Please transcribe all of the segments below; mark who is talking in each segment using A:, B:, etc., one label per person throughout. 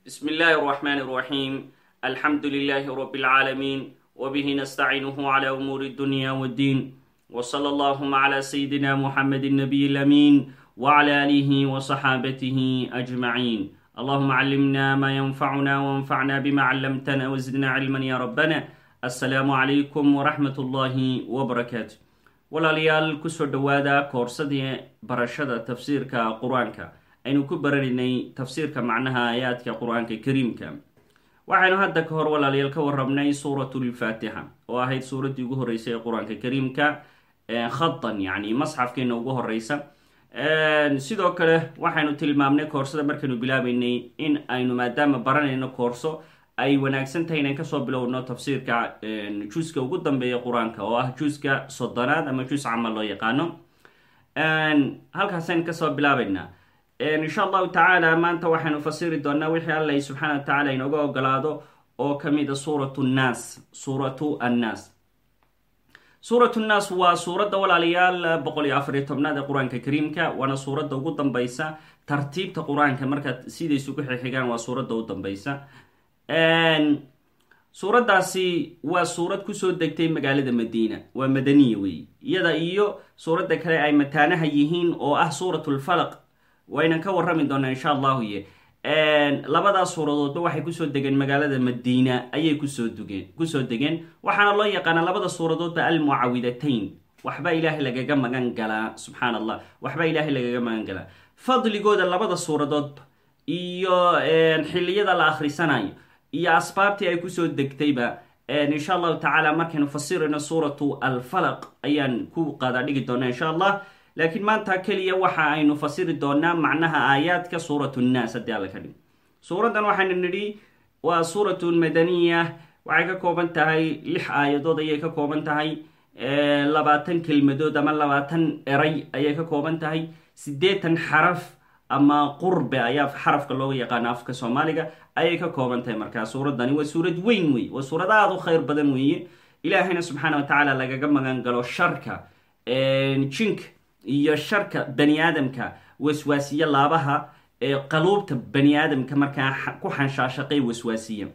A: بسم الله الرحمن الرحيم الحمد لله رب العالمين وبه نستعينه على أمور الدنيا والدين وصلى اللهم على سيدنا محمد النبي الأمين وعلى آله وصحابته أجمعين اللهم علمنا ما ينفعنا وانفعنا بما علمتنا وزدنا علما يا ربنا السلام عليكم ورحمة الله وبركاته walaalayaal kusoo dhowaada koorsadii barashada tafsiirka qur-aanka aynu ku baranaynay tafsiirka macnaha aayaadka qur-aanka kariimka waxaynu hadda ka hor walaalayaal ka warabnay suuratulfaatixa oo ahayd suuraddii ugu horreysay ee qur-aanka kariimka khadan yacni masxafkeena ugu horeysa sidoo kale waxaynu tilmaamnay koorsada markaynu bilaabeynay in aynu maadaama baranayno koorso ay wanaagsan tahay inaan kasoo bilowno tafsiirka juuska ugu dambeeya qur-aanka oo ah juuska soddonaad ama juus camal loo yaqaano halkaasaynu kasoo bilaabeynaa insha allahu tacaala maanta waxaynu fasiri doonaa wixii alla subxaana wa tacaala inooga ogolaado oo kamid a suuratu nnaas suuratu annaas suuratu nnaas waa suuradda walaalayaal boqol iyo afariyo tobnaad ee qur-aanka kariimka waana suuradda ugu dambeysa tartiibta qur-aanka markaad sidaysu ku xixigaan waa suuradda u dambeysa suuraddaasi waa suurad kusoo degtay magaalada madiina waa madaniya weeye iyada iyo suuradda kale ay mataanaha yihiin oo ah suuratulfalaq waynan ka warrami doonaa insha allahu ye labadaas suuradoodba waxay kusoo degeen magaalada madiina ayay kusoo dugeen kusoo degeen waxaana loo yaqaanaa labada suuradoodba almucawidatayn waxba ilaahay lagaga magan galaa subxaan allah waxba ilaahay lagaga magan galaa fadligooda labada suuradoodba iyo xilliyada la akhrisanayo iyo asbaabtii ay kusoo degtayba insha allahu tacaala markaynu fasirayno suuratu alfalaq ayaan ku qaadaa dhigi doonaa insha allah laakiin maanta keliya waxa aynu fasiri doonaa macnaha aayaadka suuratu nnaas haddii alla ka dhig suuraddan waxaynu nidhi waa suuratun madaniya waxay ka kooban tahay lix aayadood ayay ka kooban tahay labaatan kelmadood ama labaatan eray ayay ka kooban tahay siddeetan xaraf ama qurbe ayaa xarafka looga yaqaana afka soomaaliga ayay ka kooban tahay markaa suuraddani waa suurad weyn wey waa suurad aada u khayr badan weeye ilaahayna subxaana wa tacaala lagaga magan galo sharka jinka iyo sharka bani aadamka waswaasiye laabaha ee qaluubta bani aadamka markaa ku xanshaashaqay waswaasiya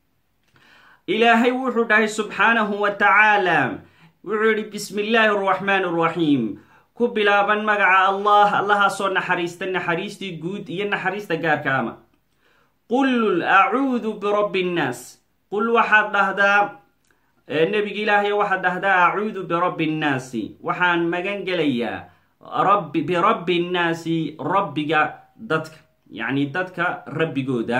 A: ilaahay wuxuu dhahay subxaanahu wa tacaala wuxuu yihi bismi illaahi araxmaan araxiim ku bilaaban magaca allah allahaasoo naxariista naxariistii guud iyo naxariista gaarka ama qul acuudu birabbi nnaas qul waxaad dhahdaa nebiga ilaahay waxaad dhahdaa acuudu birabbi nnaasi waxaan magan gelayaa rabbi birabbi nnaasi rabbiga dadka yacni dadka rabbigooda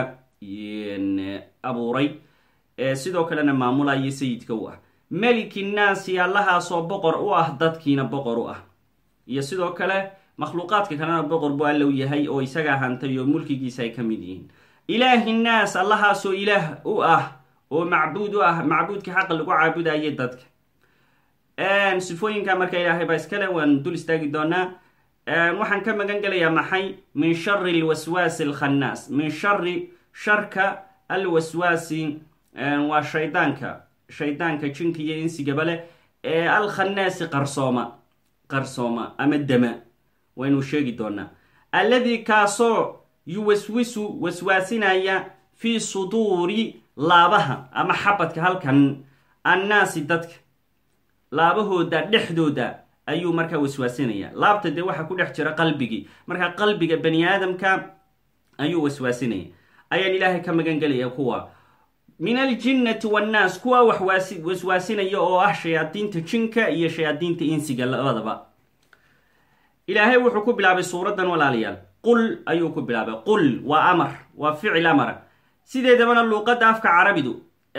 A: abuuray sidoo kalena maamulaya sayidka u ah meliki nnaasi allahaasoo boqor u ah dadkiina boqor u ah iyo sidoo kale makhluuqaadka kalena boqor buu alla u yahay oo isagaa hantay oo mulkigiisa ay ka mid yihiin ilaahi nnaas allahaasoo ilaah u ah oo macbuud u ah macbuudka xaqa lagu caabudayay dadka sifooyinka marka ilaahay baa iskale waan dul istaagi doonaa waxaan ka magan gelayaa maxay min shari alwaswaasi alkhannaas min shari sharka alwaswaasi waa shaydaanka shaydaanka jinka iyo insigaba leh ee alkhannaasi qarsooma qarsooma ama dama waynu sheegi doonaa alladii kaasoo yuwaswisu waswaasinaya fii suduuri laabaha ama xabadka halkan annaasi dadka laabahooda dhexdooda ayuu markaa waswaasinaya laabta dee waxaa ku dhex jira qalbigii markaa qalbiga bani aadamka ayuu waswaasinaya ayaan ilaahay ka magan gelaya kuwa min aljinnati wannaas kuwa wax waswaasinaya oo ah shayaadiinta jinka iyo shayaadiinta insiga labadaba ilaahay wuxuu ku bilaabay suuraddan walaalayaal qul ayuu ku bilaabay qul waa amar waa ficil amara sideedabana luuqadda afka carabidu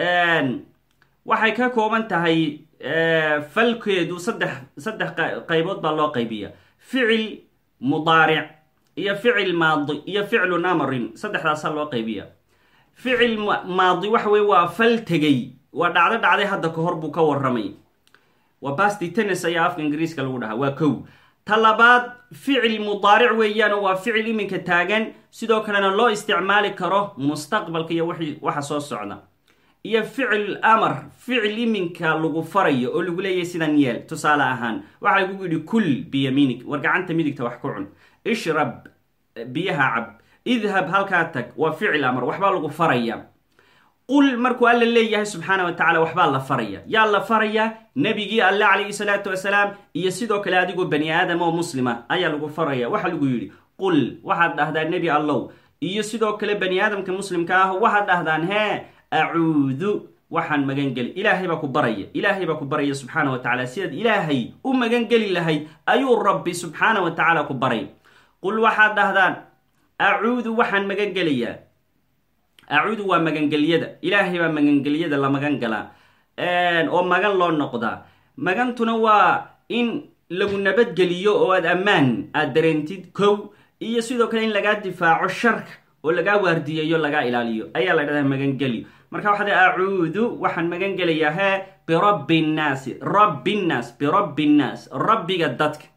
A: waxay ka kooban tahay falkeedu saddex saddex qaybood baa loo qaybiya ficil mudaaric iyo ficil maadi iyo ficlun amrin saddexdaasaa loo qaybiya ficil maadi waxa weye waa fal tegay waa dhacdo dhacday hadda ka hor buu ka warramay waa basti tennis ayaa afka ingiriiska lagu dhahaa waa kow ta labaad ficil mudaaric weeyaanoo waa ficil iminka taagan sidoo kalena loo isticmaali karo mustaqbalka iyo waxa soo socda iyo ficil amar ficil iminka lagu farayo oo lagu leeyahay sidan yeel tusaale ahaan waxaa lagu yidhi kul biyamiinig war gacanta midigta wax ku cun ishrab biyaha cab idhab halkaa tag waa ficil amar waxbaa lagu faraya qul markuu alla leeyahay subxaana wa tacala waxbaa la faraya yaa la farayaa nebigii alle calayhi salaatu wasalaam iyo sidoo kale adigoo bani aadam oo muslima ayaa lagu faraya waxaa lagu yidhi qul waxaad dhahdaa nebi allow iyo sidoo kale bani aadamka muslimka ah waxaad dhahdaan hee acuudu waxaan magangeli ilaahay baa ku baraya ilaahay baa ku baraya subxaana wa tacala sidaad ilaahay u magangeli lahayd ayuu rabbi subxaana wa tacaala ku baray qul waxaad dhahdaan acuudu waxaan magangelayaa acuudu waa magangelyada ilaahay baa magangelyada la magan galaa oo magan loo noqdaa magantuna waa in lagu nabadgeliyo oo aad ammaan aad dareentid kow iyo sidoo kale in lagaa difaaco sharka oo lagaa waardiyeeyo lagaa ilaaliyo ayaa la dhahdaa magangelyo marka waxaad acuudu waxaan magan gelayaa hee birabbi nnaasi rabbi nnaas birabbi nnaas rabbiga dadka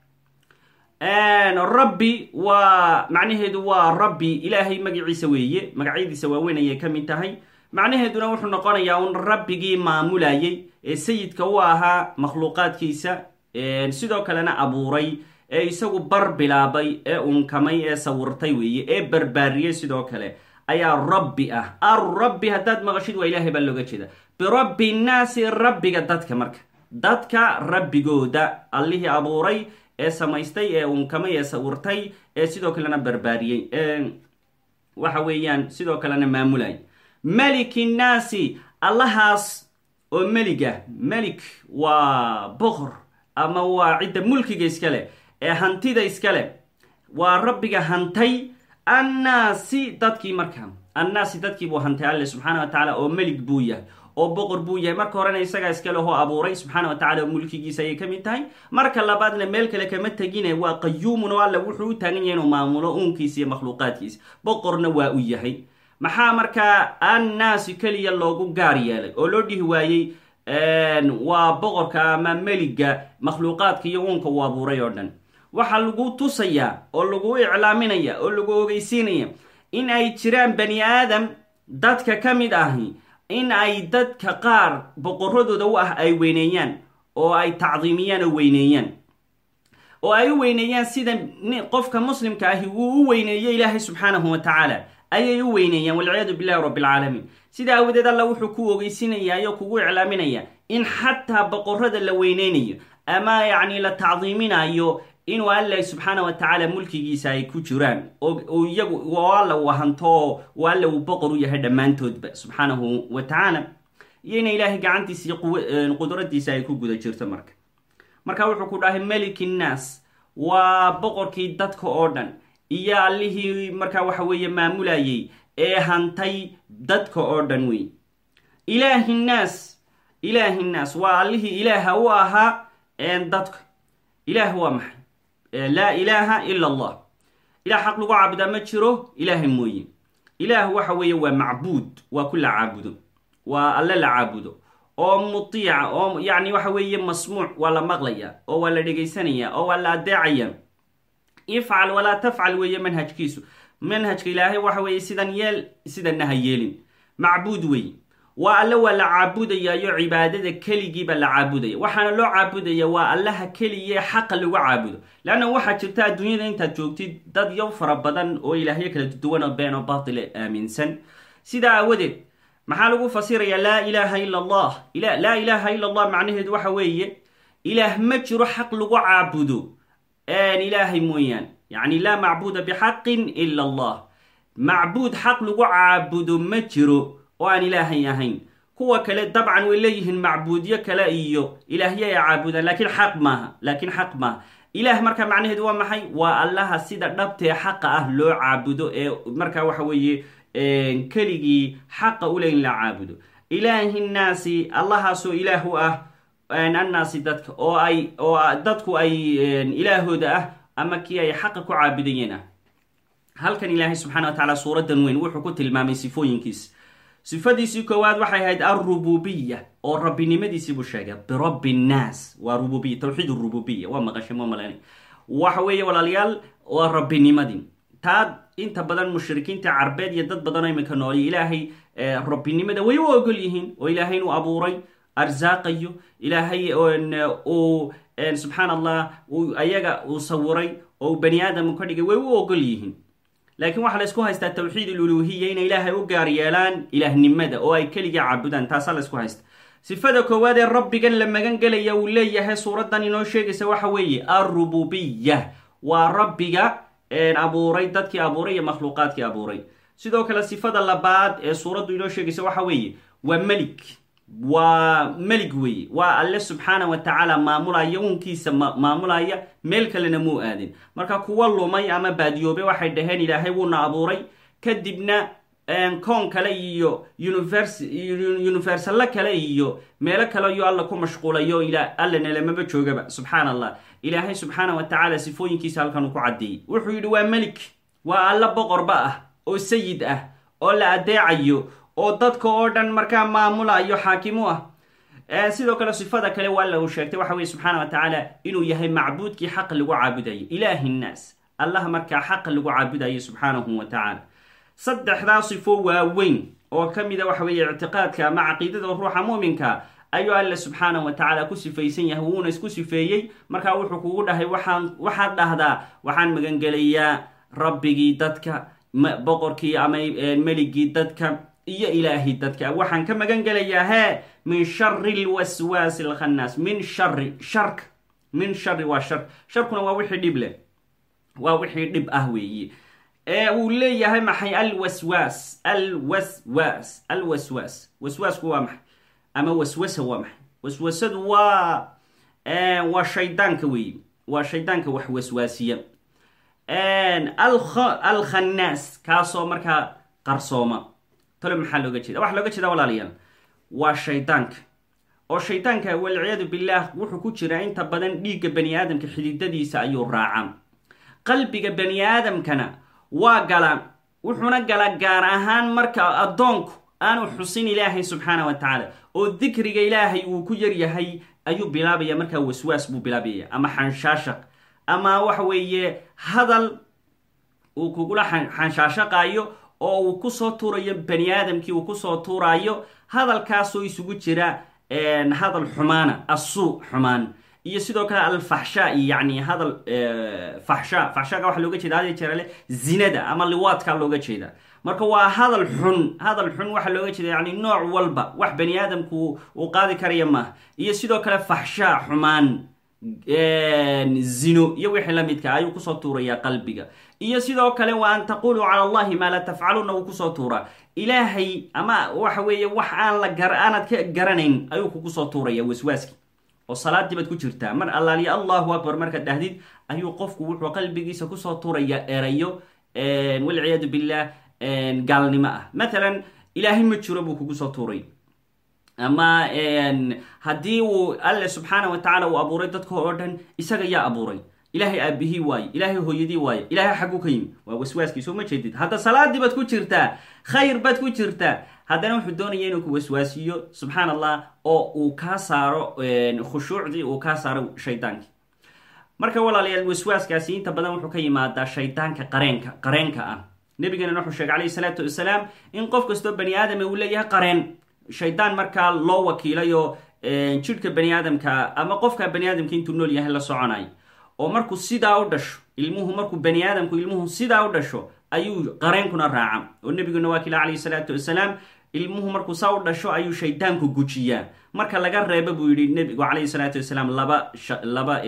A: rabbi waa macnaheedu waa rabbi ilaahay magaciisa weeye magacyadiisa waaweyn ayay ka mid tahay macnaheeduna wuxuu noqonayaa un rabbigii maamulayay ee sayidka u ahaa makhluuqaadkiisa sidoo kalena abuuray ee isagu bar bilaabay ee unkamay ee sawirtay weeye ee barbaariyey sidoo kale ayaa rabbi ah arrabbi haddaad maqashid waa ilaahay baa looga jeeda birabbi nnaasi rabbiga dadka marka dadka rabbigooda allihii abuuray ee samaystay ee unkamay ee sawirtay ee sidoo kalena barbaariyey waxa weeyaan sidoo kalena maamulay meliki nnaasi allahaas oo meliga melik waa boqor ama waa cidda mulkiga iskale ee hantida iskale waa rabbiga hantay annaasi dadkii markaa annaasi dadkii buu hantay alle subxaana wa tacaala oo melig buu yahay oo boqor buu yahay marka horena isagaa iska lehoo abuuray subxaana wa tacala oo mulkigiisa ayay ka mid tahay marka labaadna meel kale kama tegine waa qayuumun oo alle wuxuu u taagan yahay inuu maamulo uunkiisa iyo makhluuqaadkiisa boqorna waa u yahay maxaa markaa annaasi keliya loogu gaar yeelay oo loo dhihi waayey waa boqorka ama meliga makhluuqaadka iyo uunka uu abuuray oo dhan waxaa lagu tusayaa oo lagu iclaaminaya oo lagu ogeysiinaya in ay jiraan bani aadam dadka ka mid ahi in ay dadka qaar boqoradooda u ah ay weyneeyaan oo ay tacdiimiyaan oo weyneeyaan oo ay u weyneeyaan sida qofka muslimka ahi wuu u weyneeyo ilaahay subxaanahu wa tacaala ayay u weyneeyaan walciyaadu billahi rabbi alcaalamiin sida aawadeed alla wuxuu ku ogeysinayaayo kugu iclaaminaya in xataa boqorada la weyneynayo ama yacni la tacdiiminayo inuu alla subxaana wa tacaala mulkigiisa ay ku jiraan oo iyagu oo alla uu hanto oo alla uu boqor u yahay dhammaantoodba subxaanahu wa tacaala iyo ina ilaahay gacantiisa iyo qudradiisa ay ku guda jirto marka marka wuxuu ku dhahay meliki nnaas waa boqorkii dadka oo dhan iyo allihii markaa waxa weeye maamulayay ee hantay dadka oo dhan wey ilaahi nnaas ilaahi nnaas waa allihii ilaaha u ahaa dadka ilaah waa maxay laa ilaaha ila allah ilah xaq lagu caabudaa ma jiro ilaahay mooye ilaah waxa weeye waa macbuud waa ku la caabudo waa alle la caabudo oo mutiica oo yacni waxa weeye masmuuc waa la maqlaya oo waa la dhegaysanaya oo waa la adeecaya ifcal walaa tafcal weeye manhajkiisu manhajka ilaahay waxa weeye sidan yeel sidanna ha yeelin macbuud weeye waa alle waa la caabudayaayo cibaadada keligiiba la caabudaya waxaana loo caabudaya waa allaha keliyae xaqa lagu caabudo leanna waxaa jirta adduunyada intaad joogtid dad yow fara badan oo ilaahyo kala duwan oo been oo baatile aaminsan sidaa aawadeed maxaa lagu fasirayaa laa ilaaha ila allah laa ilaaha ila allah macnaheedu waxa weeye ilaah ma jiro xaq lagu caabudo ilaahay mooyaan yacni laa macbuuda bixaqin ila allah macbuud xaq lagu caabudo ma jiro oo aan ilaahay ahayn kuwa kale dabcan way leeyihiin macbuudyo kale iyo ilaahyo ay caabudaan laakiin xaq maaha laakiin xaq maaha ilaah marka macnaheedu waa maxay waa allaha sida dhabtee xaqa ah loo caabudo ee marka waxa weeye keligii xaqa ule in la caabudo ilaahi nnaasi allahaasoo ilaah u ah annaasi dadka oo ay oo dadku ay ilaahooda ah ama kii ay xaqa ku caabudayeen ah halkan ilaahay subxana wa tacala suuradan weyn wuxuu ku tilmaamay sifooyinkiis sifadiisii koowaad waxay ahayd alrububiya oo rabbinimadiisii buu sheegay birabbi nnaas waa rububiya tawxiid rububiya waa maqashay ma malan waxa weeye walaalayaal waa rabbinimadii taa inta badan mushrikiinta carbeed iyo dad badanoo iminka nooliyo ilaahay rabbinimada way u ogol yihiin oo ilaahay inuu abuuray arsaaqayo ilaahay uu subxaan allah ayaga uu sawiray oo bani aadam ka dhigay way u ogol yihiin laakiin waxaa la isku haystaa tawxiid aluluhiya inay ilaahay u gaar yeelaan ilaahnimada oo ay keliga caabudaan taasaa la isku haysta sifada koowaad ee rabbigan la magan gelaya uu leeyahay suuraddan inoo sheegaysa waxa weeye alrububiya waa rabbiga abuuray dadkii abuuray iyo makhluuqaadkii abuuray sidoo kale sifada labaad ee suuraddu inoo sheegaysa waxa weeye waa melig waa melig weeye waa alle subxaana wa tacaala maamulaya uunkiisa maamulaya meel kalena muu aadin marka kuwa lumay ama baadiyoobe waxay dhaheen ilaahay wuuna abuuray kadibna koon kale iyo universallo kale iyo meelo kale iyo alla ku mashquulayo alla nelamaba joogaba subxaan allah ilaahay subxaana wa tacaala sifooyinkiisa halkan uu ku caddeeyey wuxuu yidhi waa melik waa alla boqorba ah oo sayid ah oo la adeecayo oo dadka oo dhan markaa maamulayo xaakimu ah sidoo kale sifada kale waa la uu sheegtay waxa weye subxaana wa tacaala inuu yahay macbuudkii xaq lagu caabudayo ilaahi nnaas allaha markaa xaq lagu caabudayo subxaanahu wa tacaala saddexdaa sifo waaweyn oo ka mida waxa weeye ictiqaadka ama caqiidada ruuxa muuminka ayuu alle subxaanahu wa tacaala ku sifaysan yahay wuuna isku sifeeyey markaa wuxuu kugu dhahay waxaan waxaad dhahdaa waxaan magangelayaa rabbigii dadka boqorkii ama meligii dadka iyo ilaahi dadka waxaan ka magan gelayaa hee min shari lwaswaasi alkhannaas min shari sharka min shari waa shar sharkuna waa wixii dhib leh waa wixii dhib ah weeye ee uu leeyahay maxay alwaswaas alwaswaas alwaswaas waswaasku waa maxay ama waswasa waa maxay waswasadu waa waa shaydaanka weeye waa shaydaanka wax waswaasiya alkhannaas kaasoo markaa qarsooma tale maxaa looga jeeda waxaa looga jeeda walaalayaal waa shaydaanka oo shaydaanka walciyaadu billaah wuxuu ku jiraa inta badan dhiigga bani aadamka xididadiisa ayuu raacaa qalbiga bani aadamkana waa gala wuxuuna gala gaar ahaan marka addoonku aanu xusin ilaahay subxaana wa tacaala oo dikriga ilaahay uu ku yaryahay ayuu bilaabaya markaa waswaas buu bilaabaya ama xanshaashaq ama waxa weeye hadal uu kugula xanshaashaqaayo oo uu kusoo tuurayo bani aadamkii uu kusoo tuuraayo hadalkaasoo isugu jira hadal xumaana assuu xumaan iyo sidoo kale alfaxsha yani hadal faxsha faxshaga waxaa looga jeeda hada jeerale zinada ama liwaadka looga jeeda marka waa hadal xun hadal xun waxaa looga jeeda yani nooc walba wax bani aadamku uu qaadi karaya maaha iyo sidoo kale faxsha xumaan zino iyo wixii la midka ayuu kusoo tuurayaa qalbiga iyo sidoo kale wa an taquluu cala allahi maa laa tafcaluuna uu kusoo tuuraa ilaahay ama waxa weeye wax aan la aanad ka garanayn ayuu kugu soo tuuraya waswaaski oo salaadii baad ku jirtaa mar allaaliya allahu akbar markaad dhahdid ayuu qofku wuxuu qalbigiisa kusoo tuuraya erayo walciyaadu billah gaalnimo ah matalan ilaahay ma jiro buu kugu soo tuuray ama haddii uu alle subxaana wa tacaala uu abuuray dadka oo dhan isaga yaa abuuray ilaahay aabihii waaye ilaahay hooyadii waaye ilaahay xagguu ka yimi waa waswaaskii soo ma jeedid hadda salaadii baad ku jirtaa khayr baad ku jirtaa haddana wuxuu doonaya inuu ku waswaasiyo subxaan allah oo uu kaa saaro khushuucdii uu kaa saaro shaydaankii marka walaalayaal waswaaskaasi inta badan wuxuu ka yimaadaa shaydaanka qareenka qareenka ah nabigeenana wuxuu sheegay calayhi salaatu wasalaam in qof kastoo bani aadama uu leeyahay qareen shaydaan markaa loo wakiilayoo jidhka bani aadamka ama qofka bani aadamka intuu nool yahay la soconayo oo markuu sidaa u dhasho ilmuhu markuu bani aadamku ilmuhu sidaa u dhasho ayuu qareenkuna raaca oo nebiguna waa kila calayhi salaatu wasalaam ilmuhu markuu saa u dhasho ayuu shaydaanku gujiyaa marka laga reebo buu yihi nebigu calayhi salaatu wasalaam laba laba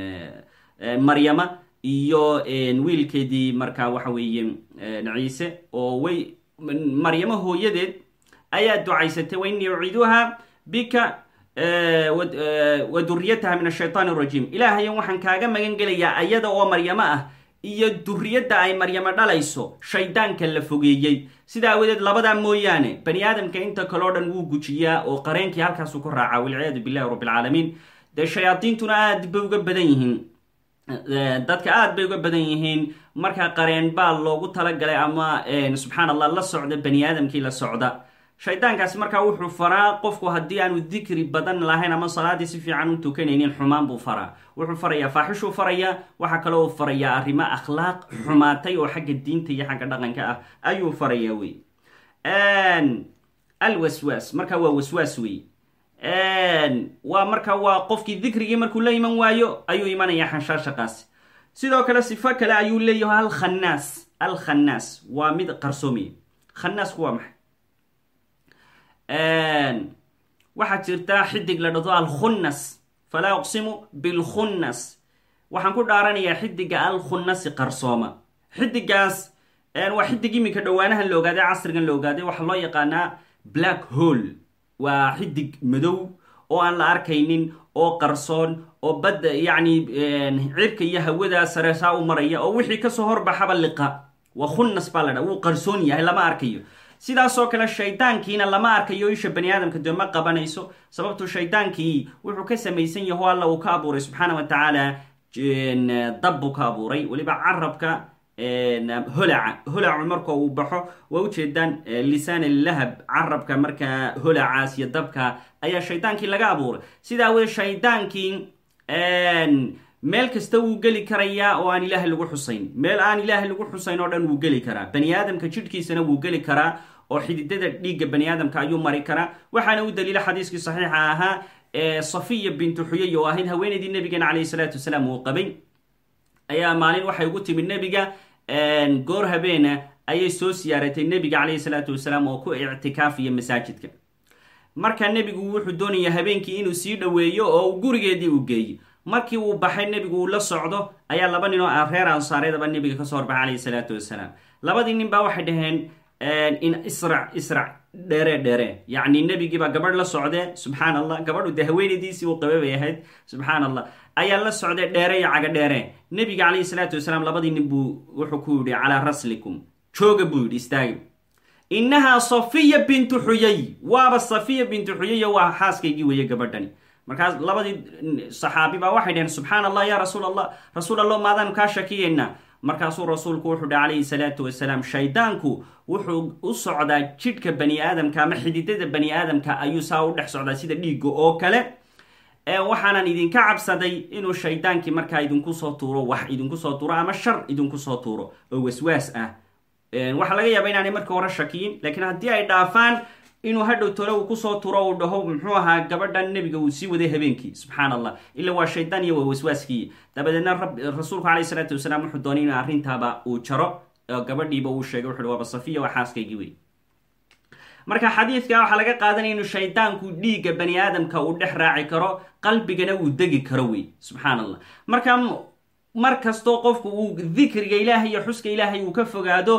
A: maryama iyo wiilkeedii markaa waxa weeye ciise oo way maryamo hooyadeed ayaa ducaysatay wa innii uciiduha bika wa duriyataha min ashaytaan arajiim ilaahayan waxaan kaaga magan gelayaa ayada oo maryamo ah iyo duriyadda ay maryamo dhalayso shaydaanka la fogeeyey sida awadeed labadaa mooyaane bani aadamka inta kaleo dhan wuu gujiyaa oo qareenkii halkaasuu ku raacaa walciyaadu billahi rabbi alcaalamiin dee shayaadiintuna aad bay uga badan yihiin dadka aad bay uga badan yihiin marka qareen baa loogu talagalay ama subxaan allah la socda bani aadamkii la socda shaydaankaasi markaa wuxuu faraa qofku haddii aanu dikri badan lahayn ama salaadii si fiican u tukanaynin xumaan buu faraa wuxuu farayaa faaxishuu farayaa waxaa kaloo farayaa arrimo akhlaaq xumaatay oo xagga diinta iyo xagga dhaqanka ah ayuu farayaa wey alwaswaas marka waa waswaas wey waa marka waa qofkii dikrigii markuu la iman waayo ayuu imanaya xanshaashaqaasi sidoo kale sifo kale ayuu leeyahay alkhannaas alkhannaas waa mid qarsoomiya khannaasku waa maxay waxaa jirta xidig la dhado alkhunnas falaa uqsimu bilkhunnas waxaan ku dhaaranayaa xidiga alkhunnasi qarsooma xidigaas waa xidig iminka dhowaanahan la ogaaday casrigan la ogaaday waxaa loo yaqaanaa black hole waa xidig madow oo aan la arkaynin oo qarsoon oo badda yacni cirka iyo hawada sare saa u maraya oo wixii kasoo horbaxaba liqa waa khunnas baa la dhaa wuu qarsoon yahay lama arkayo sidaasoo kale shaydaankiina lama arkayo isha bani aadamka dee ma qabanayso sababtu shaydaankii wuxuu ka samaysan yaho alla uu ka abuuray subxaana wa tacaala dab buu ka abuuray weliba carabka holaca holacu marka uu baxo waa ujeedaan lisaan lahab carabka markaa holacaas iyo dabka ayaa shaydaankii laga abuuray sidaa weye shaydaankii meel kasta wuu geli karayaa oo aan ilaahay lagu xusayn meel aan ilaahay lagu xusayn oo dhan wuu geli karaa bani aadamka jidhkiisana wuu geli karaa oo xididada dhiigga bani aadamka ayuu mari karaa waxaana u daliila xadiiskii saxiixa ahaa ee safiya bintu xuyay oo ahayd haweenaydii nabigeena calayhi salaatu wasalaam uu qabay ayaa maalin waxay ugu timid nebiga goor habeena ayay soo siyaaratay nebiga calayhi salaatu wasalaam oo ku ictikaafiya masaajidka marka nebigu wuxuu doonayaa habeenkii inuu sii dhoweeyo oo uu gurigeedii u geeyo markii uu baxay nebigu uu la socdo ayaa laba nin oo reer ansaareedaba nebiga kasoo horbaxay calayhi salaatu wasalaam labadii nin baa waxay dhaheen in israc israc dheere dheere yacni nebigiibaa gabadh la socdee subxaan allah gabadhu dee haweenaydiisii uu qabe bay ahayd subxaan allah ayaa la socday dheere iyo caga dheere nebiga calayhi salaatu wasalaam labadii nin buu wuxuu ku yidhi calaa raslikum jooga buu yidhi istaagi innahaa safiya bintu xuyay waaba safiya bintu xuyay waa xaaskaygii weeye gabadhani markaas labadii saxaabi baa waxay dhaheen subxaan allah ya rasuul allah rasuul allah maadaanu kaa shakiyaynaa markaasuu rasuulku wuxuu dhi calayhi salaatu wasalaam shaydaanku wuxuu u socdaa jidhka bani aadamka ama xididada bani aadamka ayuu saa u dhex socdaa sida dhiigga oo kale waxaanan idinka cabsaday inuu shaydaankii markaa idinku soo tuuro wax idinku soo tuuro ama shar idinku soo tuuro oo waswaas ah waxaa laga yaaba inaanay marka hore shakiyin laakiin haddii ay dhaafaan inuu hadhow tole uu kusoo turo uu dhaho muxuu ahaa gabadhan nebiga uu sii waday habeenkii subxaan allah ila waa shaydaan iyo waa waswaaskii dabadeedna rasuulku calayhi salaatu wasalaam wuxuu doonay in arrintaaba uu jaro oo gabadhiiba uu sheegay wuxu waaba safiya waa xaaskaygii wey marka xadiidka waxaa laga qaadanaya inuu shaydaanku dhiigga bani aadamka uu dhex raaci karo qalbigana uu degi karo wey subxaan allah marka mar kastoo qofku uu dikriga ilaahay iyo xuska ilaahay uu ka fogaado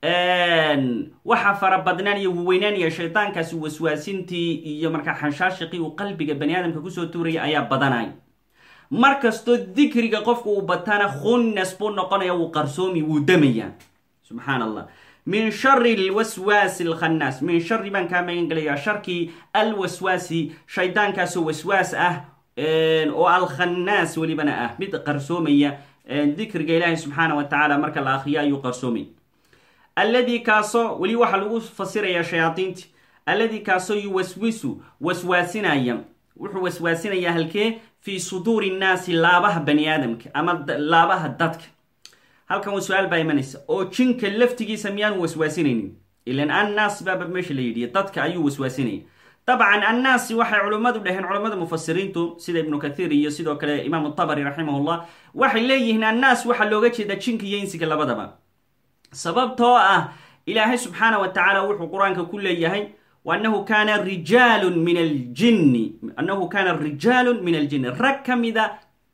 A: waxa fara badnaanaya weynaanaya shaydaankaasi waswaasintii iyo markaa xanshaashiqii uu qalbiga bani aadamka kusoo tuuraya ayaa badanay mar kastoo dikriga qofku uu batana khunnas buu noqonaya wuu qarsoomi wuu damaya subxaan allah min shari lwaswaasi alkhannaas min shari baan kaa magan gelayaa sharkii alwaswaasi shaydaankaasoo waswaas ah oo alkhannaas welibana ah mid qarsoomaya dikriga ilaahi subxaana wa tacaala marka la akriyo ayuu qarsoomay alladii kaasoo weli waxaa lagu fasirayaa shayaadiinti alladii kaasoo yuwaswisu waswaasinaya wuxuu waswaasinayaa halkee fii suduuri nnaasi laabaha bani aadamka ama laabaha dadka halkan su-aal baa imanaysa oo jinka laftigiisa miyaanu waswaasinaynin ilan annaas baaba meesha la yidhi dadka ayuu waswaasinaya dabcan annaasi waxay culimmadu dhaheen culimmada mufasiriintu sida ibnu kathiir iyo sidoo kale imaamu tabari raximahullah waxay leeyihiin annaas waxaa looga jeedaa jinka iyo insiga labadaba sababtoo ah ilaahay subxaana wa tacaala wuxuu qur-aanka ku leeyahay anahu kaana rijaalun min aljinni annahu kaana rijaalun min aljinni rag ka mida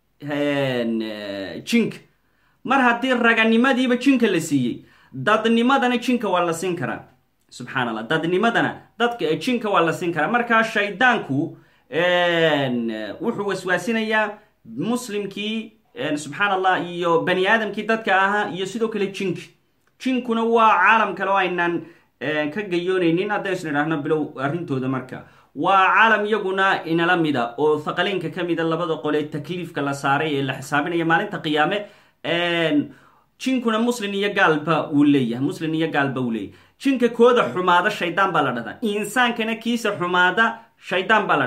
A: jinka mar haddii raganimadiiba jinka la siiyey dadnimadana jinka waa la siin karaa subxaan allah dadnimadana dadka jinka waa la siin karaa markaa shaydaanku wuxuu waswaasinayaa muslimkii subxaan allah iyo bani aadamkii dadka ahaa iyo sidoo kale jinka jinkuna waa caalam kale oo aynaan ka gayoonaynin haddaynu idhaahno bilow arrintooda marka waa caalam iyaguna inala mida oo thaqaleynka ka mida labada qole takliifka la saaray ee la xisaabinaya maalinta qiyaame jinkuna muslin iyo gaalba uu leeyahay muslin iyo gaalba uu leeyahay jinka kooda xumaada shaydaan baa la dhahdaa insaankana kiisa xumaada shaydaan baa la dhahaa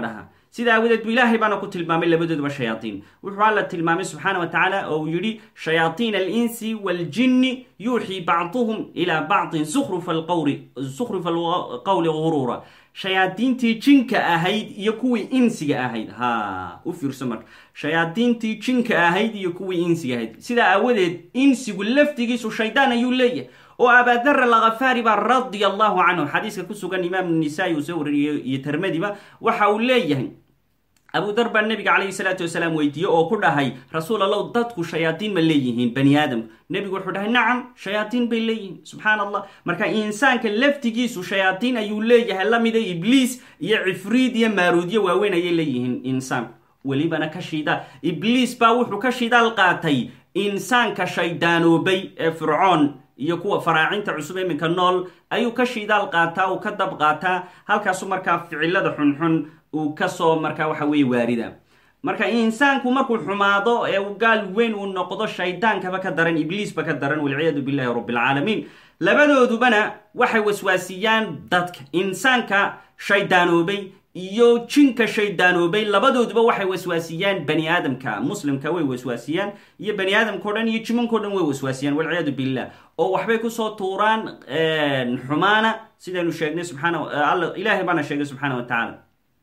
A: sida aawadeed bu ilaahay baana ku tilmaamay labadooduba shayaatiin wuxuu alla tilmaamay subxaana wa tacaala oo uu yidhi shayaaiina alinsi waaljinni yuuxii bacduhum ilaa bacdin sukhrufa alqowli guruura shayaadiintii jinka ahayd iyo kuwii insiga ahayd ha u fiirso marka shayaadiintii jinka ahayd iyo kuwii insiga ahayd sidaa aawadeed insigu laftigiisu shaydaan ayuu leeyahay oo abaadara lakafaari baa radia allahu canhu xadiiska ku sugan imaam nisaa-i uu soo wariyey iyo termadiba waxa uu leeyahay abu dar baa nabiga calayhi salaatu wasalaam weydiiyey oo ku dhahay rasuul allow dadku shayaadiin ma leeyihiin bani aadamku nebigu wuxuu dhahay nacam shayaadiin bay leeyihiin subxaan allah marka insaanka laftigiisu shayaadiin ayuu leeyahay lamida ibliis iyo cifriid iyo maaruudyo waaweyn ayay leeyihiin insaanku welibana ka shida ibliis baa wuxuu ka shidaal qaatay insaanka shaydaanoobay ee fircoon iyo kuwa faraacinta cusub iminka nool ayuu ka shidaal qaataa uu ka dab qaataa halkaasu markaa ficilada xunxun uu kasoo markaa waxa weeye waarida marka insaanku markuu xumaado ee uu gaal weyn uu noqdo shaydaankaba ka daran ibliisba ka daran walciyaadu billahi rabbilcaalamiin labadoodubana waxay waswaasiyaan dadka insaanka shaydaanoobay iyo jinka shaydaanoobay labadooduba waxay waswaasiyaan bani aadamka muslimka way waswaasiyaan iyo bani aadamkao dhan iyo jimankao dhan way waswaasiyaan walciyaadu billah oo waxbay kusoo tuuraan xumaana sidaynu sheegnay subxaana ilaahay baana sheegay subxaana wa tacaala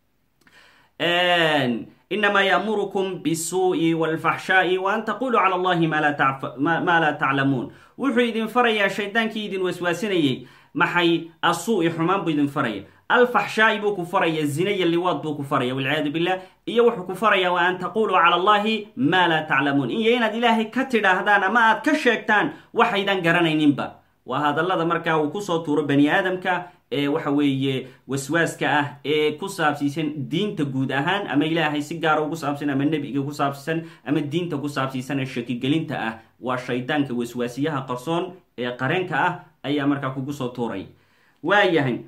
A: inamaa yaamurukum bisuu'i walfaxshaa'i wa an taquluu cala allahi maa laa taclamuun wuxuu idin farayaa shaydaankii idin waswaasinayay maxay asuu-i xumaan buu idin faraya alfaxshaa'i buu ku faraya zina iyo liwaad buu ku faraya walciyaadu billah iyo wuxuu ku faraya wa an taquluu cala allahi maa laa taclamuun iyo inaad ilaahay ka tidhaahdaan ama aad ka sheegtaan waxaydan garanayninba waa hadallada markaa uu kusoo tuuro bani aadamka ee waxa weeye waswaaska ah ee ku saabsiisan diinta guud ahaan ama ilaahay si gaara ugu saabsan ama nebiga ku saabsiisan ama diinta ku saabsiisan ee shakigelinta ah waa shaydaanka waswaasiyaha qarsoon ee qareenka ah ayaa markaa kugu soo tuuray waayahay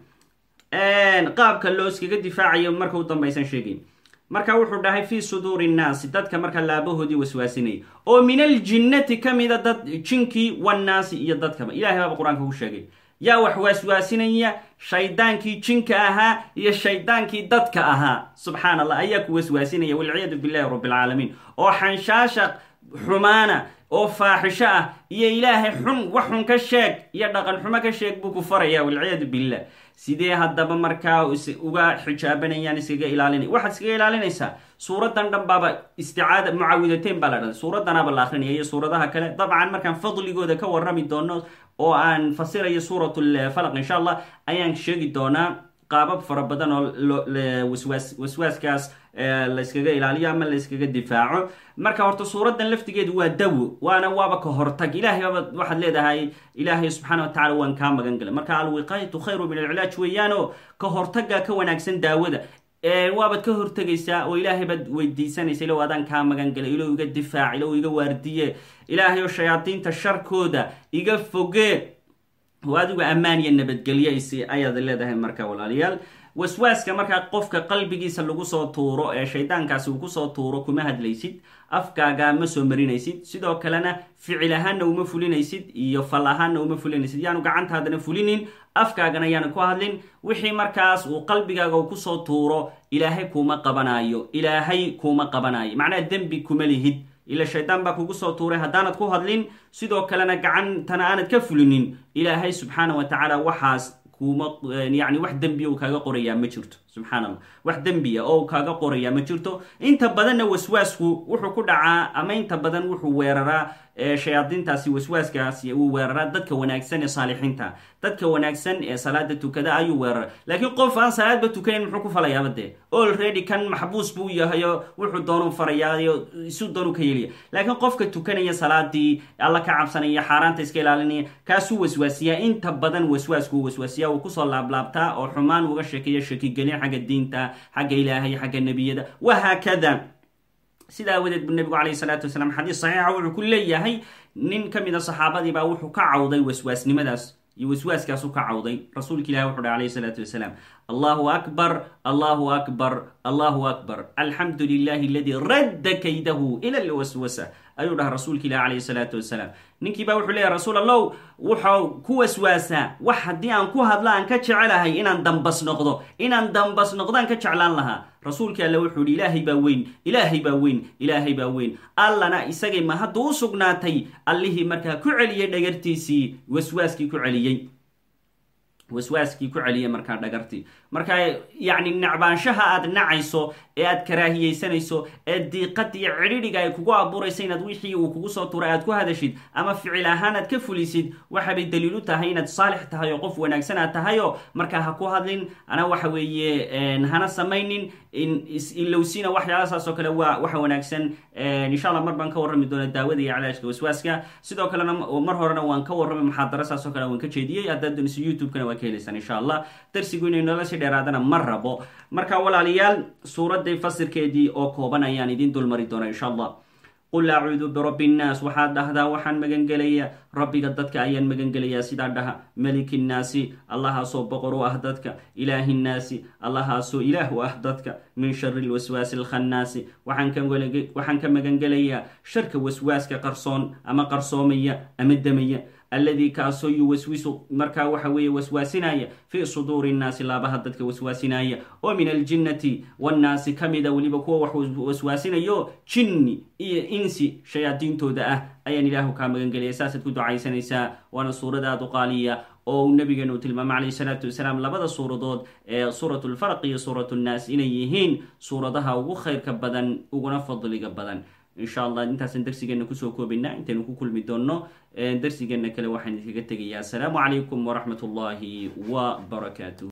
A: qaabka loo iskaga difaacayo marka u dambaysan sheegay marka wuxuu dhahay fii suduuri nnaasi dadka marka laabahoodii waswaasinayay oo min aljinnati ka mida dad jinkii wannaasi iyo dadkaba ilahay baaba qur-aanka ku sheegay yaa wax waaswaasinaya shaydaankii jinka ahaa iyo shaydaankii dadka ahaa subxaan allah ayaa ku waswaasinaya walciyaadu billahi rabbilcaalamiin oo xanshaasha xumaana oo faaxisho ah iyo ilaahay xun wax xun ka sheeg iyo dhaqan xumo ka sheeg buu ku faraya walciyaadu billah sidee haddaba markaa uga xijaabanayaan iskaga ilaalinay waxaad iskaga ilaalinaysaa suuradan dhan baaba isticaada mucaawidateyn baa la dhahda suuradanaaba la akrinaya iyo suuradaha kale dabcan markaan fadligooda ka warrami doono oo aan fasirayo suuratulfalaq insha allah ayaan sheegi doonaa qaabab fara badan oo waswaas waswaaskaas layskaga ilaaliyo ama layskaga difaaco marka horta suuradan laftigeedu waa dawo waana waaba ka hortag ilahay baaba waxaad leedahay ilaahay subxaana wa tacala waan kaa magan galay marka alwiqaayatu khayru min alcilaaj weeyaanoo ka hortaga ka wanaagsan daawada waabaad ka hortegaysaa oo ilaahay baad weydiisanaysa ilow adaan kaa magan galay ilow iga difaac ilow iga waardiye ilaahay oo shayaadiinta sharkooda iga foge oo adigu ammaan iyo nabadgelyo ayaad leedahay marka walaalayaal waswaaska markaa qofka qalbigiisa lagu soo tuuro ee shaydaankaasi uu kusoo tuuro kuma hadlaysid afkaaga ma soo marinaysid sidoo kalena ficil ahaanna uma fulinaysid iyo fal ahaanna uma fulinaysid yaanu gacantaadana fulinin afkaagana yaanu ku hadlin wixii markaas uu qalbigaaga uu kusoo tuuro ilaahay kuma qabanaayo ilaahay kuma qabanaayo macnaha dembi kuma lihid ila shaydaan baa kugu soo tuuray haddaanad ku hadlin sidoo kalena gacantana aanad ka fulinin ilaahay subxaana wa tacaala waxaas kuma yani wax dembiya uu kaaga qorayaa ma jirto subxaan allah wax dembiya oo kaaga qorayaa ma jirto inta badanna waswaasku wuxuu ku dhacaa ama inta badan wuxuu weeraraa shayaadiintaasi waswaaskaasi uu weeraraa dadka wanaagsan ee saalixiinta dadka wanaagsan ee salaada tukada ayuu weerara laakiin qof aan salaadba tukanayn muxuu ku falayaaba dee olready kan maxbuus buu yahayo wuxuu doonu farayaayo isu doonu ka yeliya laakiin qofka tukanaya salaadii alla ka cabsanaya xaaraanta iska ilaalinaya kaasuu waswaasiyaa inta badan waswaasku waswaasiya uu kusoo laablaabtaa oo xumaan uga sheekeeya shakigelin xagga diinta xagga ilaahay xagga nebiyada wahaakada sida aawadeed bu nebigu calayhi salaatu wasalaam xadiis saxiixa wuxuu ku leeyahay nin ka mid a saxaabadii baa wuxuu ka cawday waswaasnimadaas iyo waswaaskaasu ka cawday rasuulka ilahi wuxu uhi alayhi salaatu wasalaam allahu akbar allahu akbar allahu akbar alxamdu lilahi aladii radda kaydahu ila lwaswasa ayuu dhaha rasuulka ilahi calayhi salaatu wasalaam ninkii baa wuxuu leeyahy rasuul allow wuxuu ku waswaasaa wax haddii aan ku hadla aan ka jecelahay inaan dambas noqdo inaan dambas noqdaan ka jeclaan lahaa rasuulkii alle wuxuu yihi ilaahay baa weyn ilaahay baa weyn ilaahay baa weyn allana isagay ma hadda u sugnaatay allihii markaa ku celiyey dhagartiisii waswaaskii ku celiyey waswaaskii ku celiyay markaa dhagartii marka yacni nacbaanshaha aad nacayso ee aad karaahiyeysanayso ee diiqad iyo cidhidhiga ay kugu abuuraysa inaad wixii uu kugu soo turay aad ku hadashid ama ficil ahaan aad ka fulisid waxabay daliil u tahay inaad saalix tahay oo qof wanaagsan aad tahayo markaa ha ku hadlin ana waxa weeye hana samaynin ilowsina waxyaalasaas oo kale waa waxa wanaagsan insha allah mar baan ka warrami doona daawada iyo calaajka waswaaska sidoo kalena mar horena waan ka warramay muxaadara saas oo kale waan ka jeediyey haddaad doonayso youtube-kana waa ka helaysaan insha allah darsigu inay nolosha dheeraadana ma rabo marka walaalayaal suuradday fasirkeedii oo kooban ayaan idin dulmari doona insha allah qul acuudu birabbi nnaas waxaad dhahdaa waxaan magangelayaa rabbiga dadka ayaan magangelayaa sidaa dhaha meliki nnaasi allahaasoo boqor u ah dadka ilaahi nnaasi allahaasoo ilaah u ah dadka min shari lwaswaasi alkhannaasi waxaan ka magangelayaa sharka waswaaska qarsoon ama qarsoomaya ama damaya alladii kaasoo yuwaswisu markaa waxa weeye waswaasinaya fii suduuri nnaasi laabaha dadka waswaasinaya oo min aljinnati wannaasi ka mida weliba kuwa wax waswaasinayo jinni iyo insi shayaadiintooda ah ayaan ilaahu kaa magangelaya saasaad ku ducaysanaysaa waana suurad aada u qaaliya oo uu nabigeenu tilmaamay calayhi salaatu wasalaam labada suuradood ee suurat lfarq iyo suurat nnaas inay yihiin suuradaha ugu khayrka badan uguna fadliga badan insha allah intaasaan darsigeena kusoo koobaynaa intaynu ku kulmi doonno darsigeena kale waxaan idinkaga tegayaa asalaamu calaykum waraxmat ullaahi wa barakaatu